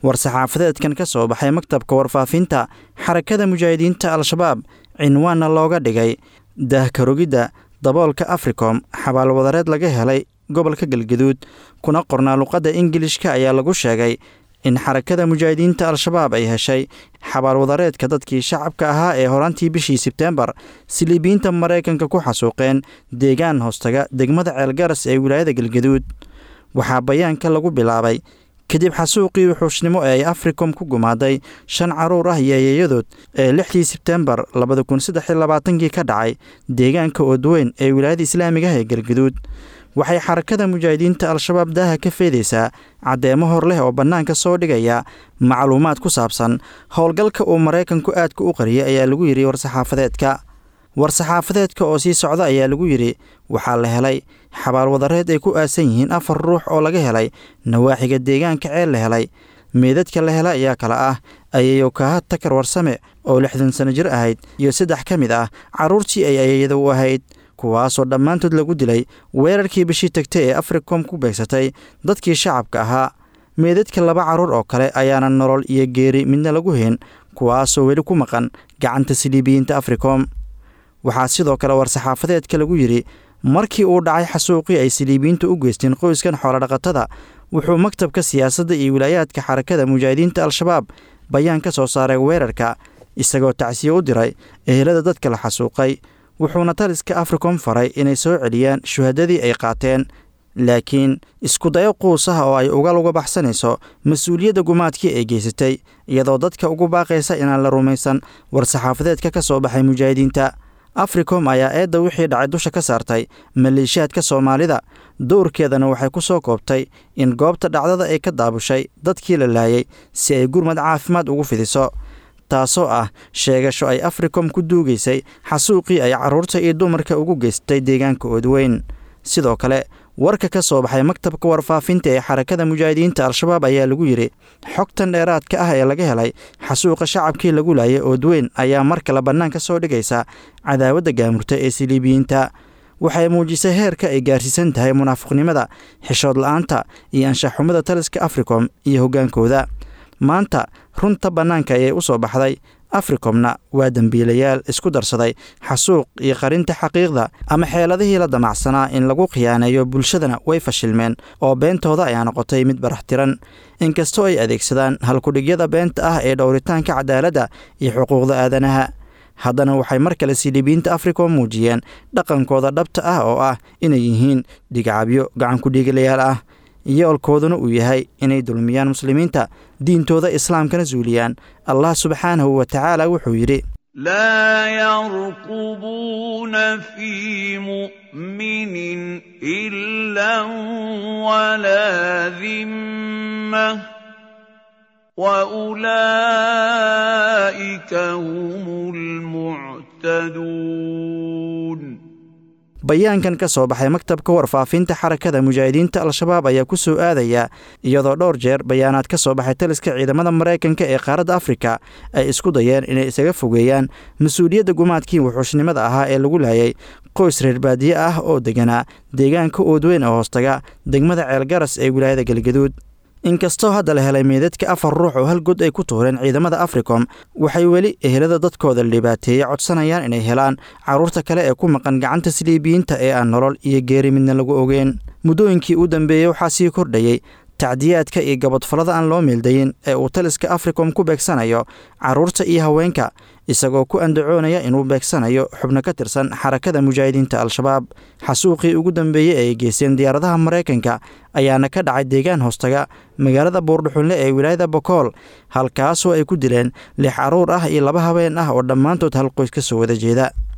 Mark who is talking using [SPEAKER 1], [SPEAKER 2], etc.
[SPEAKER 1] war-saxaafadeedkan ka soo baxay maktabka warfaafinta xarakada mujaahidiinta al-shabaab cinwaanna looga dhigay daahkarogidda daboolka africom xabaalwadareed laga helay gobolka galgaduud kuna qornaa luqadda ingilishka ayaa lagu sheegay in xarakada mujaahidiinta al-shabaab ay heshay xabaalwadareedka dadkii shacabka ahaa ee horaantii bishii sebteembar siliibiyiinta maraykanka ku xasuuqeen deegaan hoostaga degmada ceelgaras ee wilaayada galgaduud waxaa bayaanka lagu bilaabay kadib xasuuqii wuxuushnimo ee ay africom ku gumaaday shan caruur ah iyo eeyayadood ee lixdii sebteembar labada kun saddex iyo labaatankii ka dhacay deegaanka oodweyn ee wilaayada islaamiga ah ee galgaduud waxay xarakada mujaahidiinta al-shabaab daaha ka feedaysaa caddeemo hor leh oo bannaanka soo dhigaya macluumaad ku saabsan howlgalka uu maraykanku aadka u qariyay ayaa lagu yidhi war-saxaafadeedka war-saxaafadeedka oo sii socda ayaa lagu yidhi waxaa la helay xabaalwadareed ay ku aasan yihiin afar ruux oo laga helay nawaaxiga deegaanka ceel la helay meedadka la hela ayaa kale ah ayayo kaha takar warsame oo lixdan sano jir ahayd iyo saddex ka mid ah carruurtii ay ayayada u ahayd kuwaasoo dhammaantood lagu dilay weerarkii bishii tagtay ee africom ku beegsatay dadkii shacabka ahaa meedadka laba carruur oo kale ayaana nolol iyo geeri midna lagu hayn kuwaasoo weli ku maqan gacanta siliibiyiinta africom waxaa sidoo kale war-saxaafadeedka lagu yidhi markii uu dhacay xasuuqii ay siliibiyiintu u geysteen qoyskan xoolodhaqatada wuxuu maktabka siyaasadda iyo wilaayaadka xarakada mujaahidiinta al-shabaab bayaan ka soo saaray weerarka isagoo tacsiye u diray ehelada dadka la xasuuqay wuxuuna taliska africom faray inay soo celiyaan shuhadadii ay qaateen laakiin iskudayo quus ah oo ay ugal uga baxsanayso mas-uuliyadda gumaadkii ay geysatay iyadoo dadka ugu baaqaysa inaan la rumaysan war-saxaafadeedka ka soo baxay mujaahidiinta africom ayaa eedda wixii dhacay dusha ka saartay maleeshiyaadka soomaalida dowrkeedana waxay ku soo koobtay in goobta dhacdada ay ka daabushay dadkii la laayay si ay gurmad caafimaad ugu fidiso taasoo ah sheegasho ay africom ku duugaysay xasuuqii ay carruurta iyo dumarka ugu geystay deegaanka oodweyn sidoo kale warka ka soo baxay maktabka warfaafinta ee xarakada mujaahidiinta al-shabaab ayaa lagu yidhi xogtan dheeraadka ah ee laga helay xasuuqa shacabkii lagu laayay oodweyn ayaa mar kale bannaanka soo dhigaysa cadaawadda gaamurta ee siliibiyiinta waxay muujisay heerka ay gaarsiisan tahay munaafiqnimada xishood la-aanta iyo anshaxumada taliska africom iyo hoggaankooda maanta runta bannaanka ayay u soo baxday africomna waa dembiilayaal isku darsaday xasuuq iyo qarinta xaqiiqda ama xeeladihii la damacsanaa in lagu khiyaaneeyo bulshadana way fashilmeen oo beentooda ayaa noqotay mid baraxtiran inkastoo ay adeegsadaan halkudhigyada beenta ah ee dhowritaanka cadaaladda iyo xuquuqda aadanaha haddana waxay mar kale siliibiyiinta africom muujiyeen dhaqankooda dhabta ah oo ah inay yihiin dhigcabyo gacankudhiigalayaal ah yoolkooduna uu yahay inay dulmiyaan muslimiinta diintooda islaamkana suuliyaan allah subxaanahu wa tacaala wuxuu yidhi
[SPEAKER 2] laa yarqubuuna fii mu'minin ila walaa dimmah waulaa'ika hum lmuctaduun
[SPEAKER 1] bayaankan ka soo baxay maktabka warfaafinta xarakada mujaahidiinta al-shabaab ayaa ku soo aadaya iyadoo dhowr jeer bayaanaad ka soo baxay taliska ciidamada maraykanka ee qaaradda afrika ay isku dayeen inay isaga fogeeyaan mas-uuliyadda gumaadkii wuxuushnimada ahaa ee lagu laayay qoys reer baadiye ah oo deganaa deegaanka oodweyn oo hoostaga degmada ceelgaras ee wilaayada galgaduud inkastoo hadda la helay meedadka afar ruux oo hal god ay ku tuureen ciidamada africom waxay weli ehelada dadkooda la dhibaateeyey codsanayaan inay helaan carruurta kale ee ku maqan gacanta siliibiyiinta ee aan nolol iyo geeri midna lagu ogeen muddooyinkii u dambeeyey waxaa sii kordhayey tacdiyaadka iyo gabadfallada aan loo meeldayin ee uu taliska africom ku beegsanayo carruurta iyo haweenka isagoo ku andacoonaya inuu beegsanayo xubno ka tirsan xarakada mujaahidiinta al-shabaab xasuuqii ugu dambeeyey ee ay geysteen diyaaradaha maraykanka ayaana ka dhacay deegaan hoostaga magaalada buurdhuxunle ee wilaayada bokool halkaasoo ay ku dileen lix carruur ah iyo laba habeen ah oo dhammaantood hal qoys ka soo wada jeeda